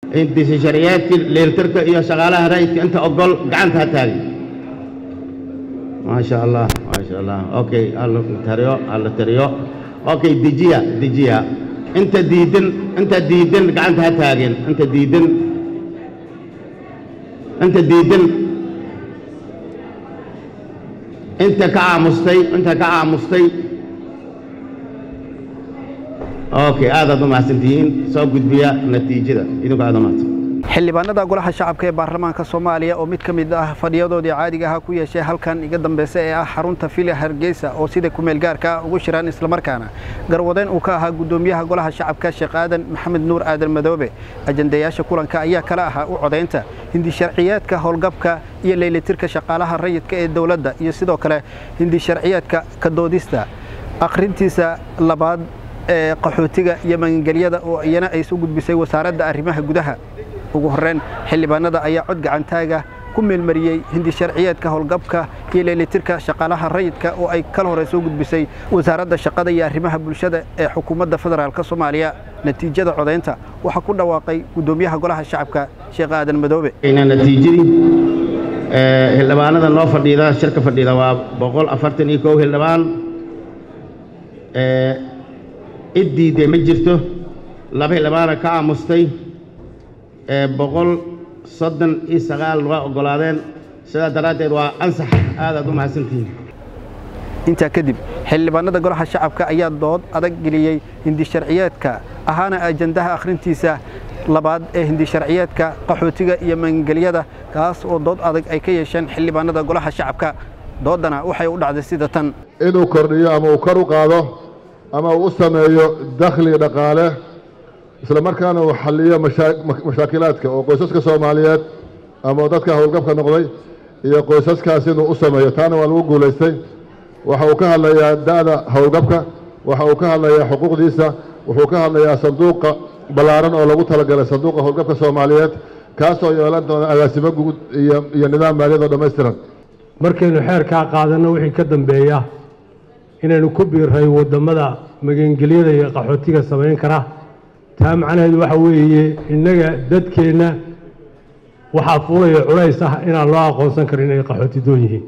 intiisa sharciyaadkii leeltarka iyo shaqaalaha rayidka inta ogol gacanta ha taagin maasha allah maasha allah okay alla tariyo alla tariyo okay dejiya dejiya inta diidan inta diidan gacanta ha taagin inta diidan inta diidan inta ka aamustay inta ka aamustay okay aadaad u mahadsantihiin soo gudbiya natiijada idinku aad u mahadsan xildhibaanada golaha shacabka ee baarlamaanka soomaaliya oo mid ka mid ah fadhiyadoodii caadiga ahaa ku yeeshay halkan iga dambeysa ee ah xarunta villa hargeysa oo sida kumeel gaarka ugu shiraan islamarkaana garwadeyn uu ka ahaa guddoomiyaha golaha shacabka sheekh aadan maxamed nuur aadan madoobe ajandayaasha kulanka ayaa kala ahaa u codaynta hindi sharciyaadka howlgabka iyo leylitirka shaqaalaha rayidka ee dowladda iyo sidoo kale hindi sharciyaadka ka doodista akhrintiisa labaad ee qaxootiga iyo magangelyada oo iyana ay soo gudbisay wasaaradda arrimaha gudaha ugu horreyn xildhibaanada ayaa cod gacantaaga ku meelmariyey hindi sharciyeedka howlgabka iyo leelitirka shaqaalaha rayidka oo ay kala hore soo gudbisay wasaaradda shaqada iyo arrimaha bulshada ee xukuumadda federaalk soomaaliya natiijada codaynta waxaa ku dhawaaqay guddoomiyaha golaha shacabka sheekh aadan madoobe natiijadii xildhibaanada noo fadhiida shirka fadhiida waa boqol afartan iyo kow xildhibaan cid diidday ma jirto laba xildhibaana ka aamustay boqol soddon iyo sagaal waa oggolaadeen sidaa daraaddeed waa ansax aadaad u mahadsantihiin intaa kadib xildhibaanada golaha shacabka ayaa dood adag geliyey hindi sharciyeedka ahaana ajandaha akhrintiisa labaad ee hindi sharciyeedka qaxootiga iyo magangelyada kaas oo dood adag ay ka yeesheen xildhibaanada golaha shacabka doodana waxay u dhacday sida tan inuu kordhiyo ama uu kor u qaado ama uu u sameeyo dakhli dhaqaale isla markaana uu xalliyo mashaakilaadka oo qoysaska soomaaliyeed ama dadka howlgabka noqday iyo qoysaskaas inuu u sameeyo taana waa lagu guulaystay waxa uu ka hadlayaa da'da howlgabka waxa uu ka hadlayaa xuquuqdiisa wuxuu ka hadlayaa sanduuqa ballaaran oo lagu talagalay sanduuqa howlgabka soomaaliyeed kaasoo yeelan doona agaasimo guud iyo nidaam maaliyad oo dhammaystiran markaynu xeerkaa qaadanno wixii ka dambeeya inaynu ku biirray waddamada magangelyada iyo qaxootiga samayn kara taa macnaheedu waxa weeye innaga dadkeenna waxaa fuulaya culays ah inaan loo aqoonsan karin inay qaxooti doon yihiin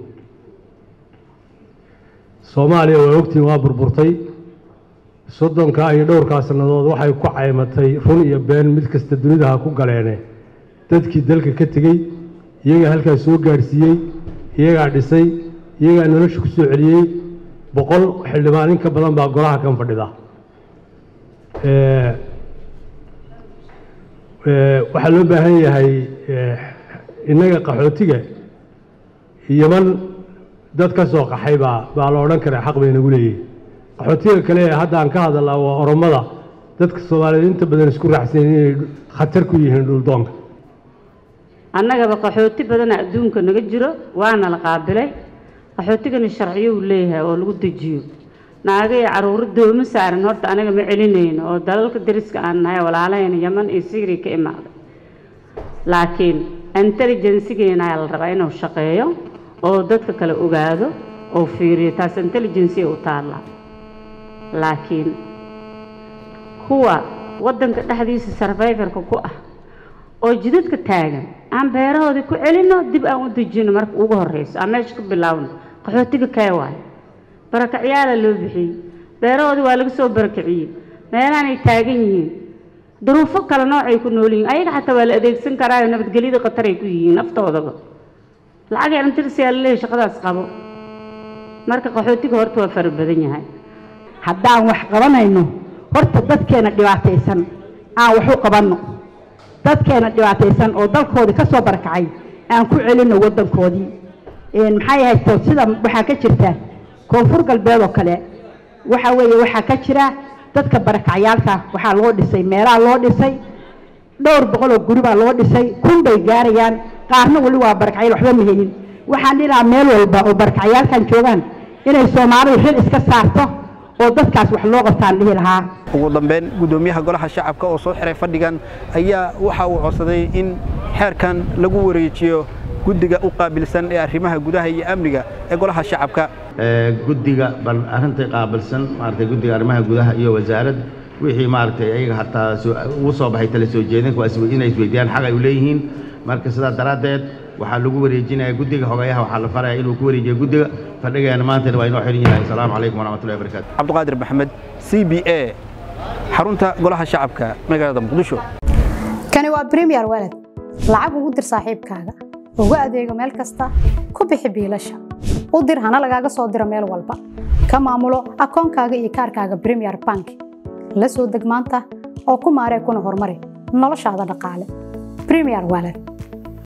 soomaaliya waa ogtiin waa burburtay soddonkaa iyo dhowrkaa sannadood waxay ku caymatay run iyo been mid kasta dunidaha ku galeene dadkii dalka ka tegey iyagaa halkaa soo gaadhsiiyey iyagaa dhisay iyagaa nolosha ku soo celiyey boqol xildhibaan in ka badan baa golaha kan fadhida waxaa loo baahan yahay innaga qaxootiga yaman dad ka soo qaxay baa baa la odhan karaa xaq bay nagu leeyihin qaxootiga kale ee hadda aan ka hadalnaa waa oromada dadka soomaaliyeed inta badan isku raacsan inay khatar ku yihiin dhuldoonka annagaba qaxooti badana adduunka naga jiro waana la qaabilay qaxootigana sharciyo uu leeyahay oo lagu dejiyo naaga iyo caruuro doomo saaran horta anaga ma celinayno oo dalalka dariska aan nahay walaalahayna yaman iyo syria ka imaaday laakiin intelligensigeena ayaa la rabaa inuu shaqeeyo oo dadka kale ogaado oo fiiriyo taas intelligency u taallaa laakiin kuwa waddanka dhexdiisa survivorka ku ah oo jidadka taagan aan beerahoodii ku celinno dib aan u dejino marka ugu horreyso aan meesha ka bilaawno qaxootiga kee waayo barakacyaala loo bixiyey beerahoodii waa laga soo barakiciyey meelaanay taagan yihiin duruufo kale noocay ku nool yihiin ayaga xataa waa la adeegsan karaayo nabadgelyada khatar ay ku yihiin naftoodaba lacag yarantirsiyaa laleeyahay shaqadaas qabo marka qaxootiga horta waa fara badan yahay haddaan wax qabanayno horta dadkeena dhibaataysan aan wax u qabanno dadkeena dhibaataysan oo dalkoodii ka soo barakacay aan ku celinno waddankoodii maxay haysto sida waxaa ka jirta koonfur galbeed oo kale waxa weeye waxaa ka jira dadka barakacyaalka waxaa loo dhisay meelaha loo dhisay dhowr boqol oo guri baa loo dhisay kun bay gaarayaan qaarna weli waa barakacyaal waxba ma helin waxaan dhinaca meel walba oo barakacyaalkan joogaan inay soomaalidu xil iska saarto oo dadkaas wax loo qabtaan dhihi lahaa ugu dambeyn guddoomiyaha golaha shacabka oo soo xiray fadhigan ayaa waxa uu codsaday in xeerkan lagu wareejiyo guddiga u qaabilsan ee arrimaha gudaha iyo amniga ee golaha shacabka guddiga bal arrintai qaabilsan maaragtay guddiga arrimaha gudaha iyo wasaarad wixii maaragtay ayaga hataa soo- ugu soo baxay tala soo jeedinka waa is- inay isweydiiyaan xaq ay u leeyihiin marka sidaa daraaddeed waxaa lagu wareejinaya guddiga xogayaha waxaa la faraya inuu ku wareejiyo guddiga fadhigeena maantana waa inoo xiran yahay asalaamu calaykum waraxmatullahi wabarakaatu cabdiqaadir maxamed c b a xarunta golaha shacabka magaalada muqdisho kani waa premier walad lacag ugu dir saaxiibkaaga ugu adeego meel kasta ku bixi biilasha u dir hana lagaaga soo diro meel walba ka maamulo akoonkaaga iyo kaarkaaga premier bank la soo deg maanta oo ku maaree kuna horumari noloshaada dhaqaale premier walad